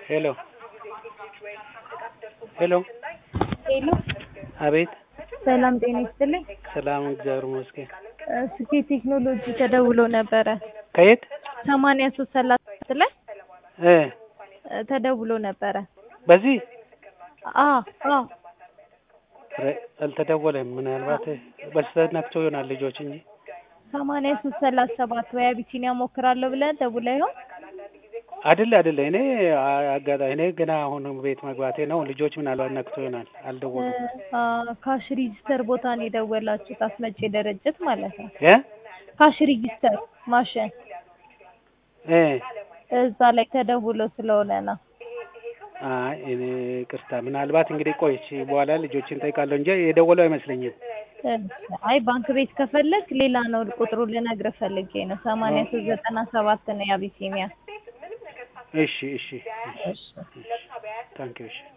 ሄሎ ሄሎ ሄሎ አቤት ሰላም ጤና ይስጥልኝ። ሰላም እግዚአብሔር ይመስገን። እ ስኬት ቴክኖሎጂ ተደውሎ ነበረ ከየት ሰማንያ ሶስት ሰላሳ ላይ እ እ ተደውሎ ነበረ። በዚህ አ አ ኧረ አልተደወለም። ምናልባት በስህተት ነክቶ ይሆናል ልጆች እንጂ ሰማንያ ሶስት ሰላሳ ሰባት ወይ አቢሲኒያ ሞክራለሁ ብለህ ደውለህ ይሆን? አይደለ አይደለ እኔ አጋጣሚ እኔ ገና አሁን ቤት መግባቴ ነው። ልጆች ምናልባት ነክቶ ይሆናል አልደወሉም። እ አ ካሽ ሪጂስተር ቦታ ነው የደወላችሁት አስመጪ ድርጅት ማለት ነው። እ ካሽ ሪጂስተር ማሽን እ እዛ ላይ ተደውሎ ስለሆነ ነው። አይ እኔ ቅርታ ምናልባት እንግዲህ ቆይቼ በኋላ ልጆችን ጠይቃለሁ እንጂ የደወለው አይመስለኝም። እ አይ ባንክ ቤት ከፈለግ ሌላ ነው ቁጥሩ ልነግርህ ፈልጌ ነው። ሰማንያ ሶስት ዘጠና ሰባት ነው የአቢሲኒያ። እሺ እሺ እሺ ታንኪዩ እሺ